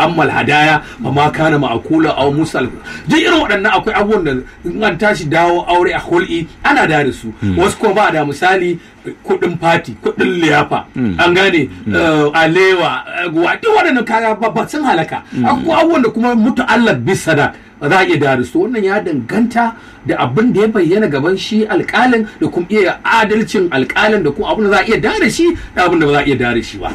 ammal hadaya fa ma kana ma'kula aw musal duk irin waɗannan akwai abubuwan da in an tashi dawo aure a hul'i ana da da su wasu ko ba da misali kuɗin fati kuɗin liyafa an gane eh, alewa eh, guwa duk waɗannan kaya ba sun halaka akwai abubuwan da kuma mutu Allah bisa da za a iya da su wannan ya danganta da abin da ya bayyana gaban shi alƙalin da kuma iya adalcin alƙalin da kuma abin da za a iya da shi da abin da ba za a iya da shi ba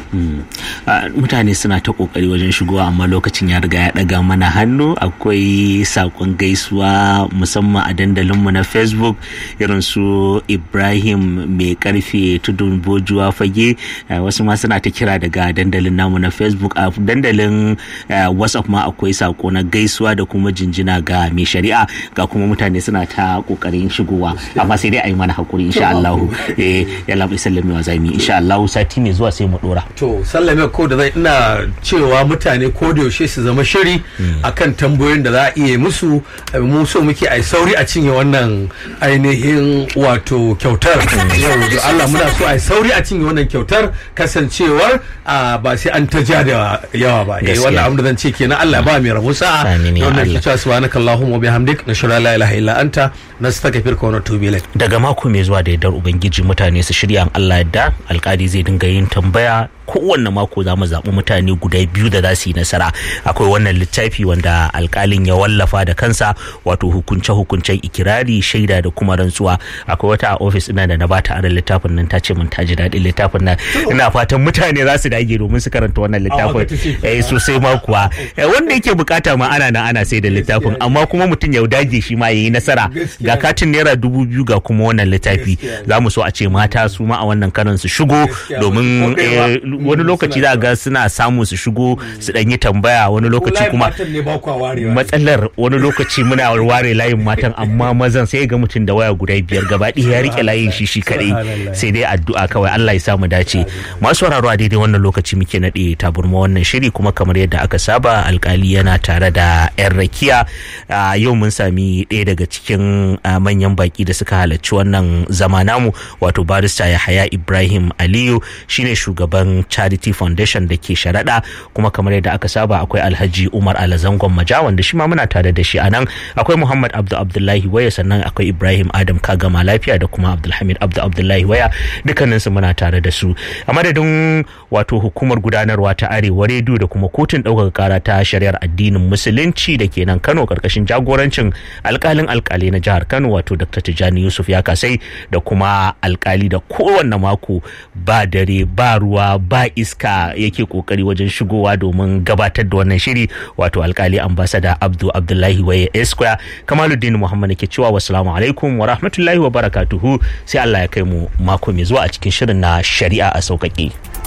Ah, mutane suna ta kokari wajen shigowa amma lokacin ya riga ya daga mana hannu akwai sakon gaisuwa musamman a dandalinmu na facebook irin su ibrahim mai karfe tudun bojuwa fage ah, wasu ma suna ta kira daga dandalin namu na facebook a dandalin ah, whatsapp ma akwai sako na gaisuwa da kuma jinjina ga mai shari'a ga kuma mutane suna ta kokarin shigowa amma sai dai a yi mana hakuri insha Allah eh ya labai sallami wa zami insha Allah sati mai zuwa sai mu dora to sallame ko da zai ina cewa mutane ko da yaushe su zama shiri akan tambayoyin da za a iya musu eh, mu so muke ai sauri a cinye wannan ainihin wato kyautar yau da Allah muna so ai sauri a cinye wannan kyautar kasancewar ah, ba sai an ta ja da yawa ba eh Gaskiya. wannan abin da zan ce kenan Allah ba mai rabo sa'a Amin ya wannan Allah. ke cewa subhanakallahumma wa bihamdik nashhadu an la ilaha illa anta nastaghfiruka wa natubu ilaik daga mako mai zuwa da yardar ubangiji mutane su shirya in Allah yadda alkali zai dinga yin tambaya kowanne mako za mu zaɓi mutane guda biyu da za su yi nasara akwai wannan littafi wanda alkalin ya wallafa da kansa wato hukunce hukuncen ikirari shaida da kuma rantsuwa akwai wata a ofis ina da na bata aran littafin nan ta ce mun ta ji daɗin littafin nan ina fatan mutane za su dage domin su karanta wannan littafin eh sosai ma kuwa Eh, wanda yake bukata ma ana na ana sai da littafin amma kuma mutum ya dage shi ma yayi nasara ga katin naira dubu biyu ga kuma wannan littafi Gaskiya ne. za mu so a ce mata su ma a wannan karan su shigo Gaskiya, domin ko kaiwa. eh, wani lokaci za ga suna samu su shigo su dan yi tambaya wani lokaci kuma ne ba kwa warewa matsalar wani lokaci muna ware layin matan amma mazan sai ga mutum da waya guda biyar gaba ɗaya ya rike layin shi shi kadai Subhanallah. sai dai addu'a kawai Allah ya samu dace masu sauraro a daidai wannan lokaci muke naɗe taburma wannan shiri kuma kamar yadda aka saba alkali yana tare da yan rakiya a yau mun sami ɗaya daga cikin a, manyan baki da suka halarci wannan zama namu wato barista Yahaya Ibrahim Aliyu shine shugaban Charity Foundation da ke sharaɗa kuma kamar yadda aka saba akwai Alhaji Umar Alazangon Maja wanda shi ma muna tare da shi a nan akwai Muhammad Abdu Abdullahi Waya sannan akwai Ibrahim Adam Kagama Lafiya da kuma Abdulhamid Abdu Abdullahi Waya dukkaninsu muna tare da su a madadin wato hukumar gudanarwa ta Arewa Redio da kuma kotun ɗaukaka kara ta shari'ar addinin musulunci da ke nan Kano karkashin jagorancin alkalin alkali na jihar Kano wato Dr. Tijjani Yusuf ya kasai da kuma alkali da kowanne mako ba dare ba ruwa ba iska yake kokari wajen shigowa domin gabatar da wannan shiri wato alkali ambasada Abdu Abdullahi Waye Esquire Kamaluddin Muhammad ke cewa wassalamu alaikum wa rahmatullahi wa barakatuhu sai Allah ya kai mu mako mai zuwa a cikin shirin na shari'a a sauƙaƙe.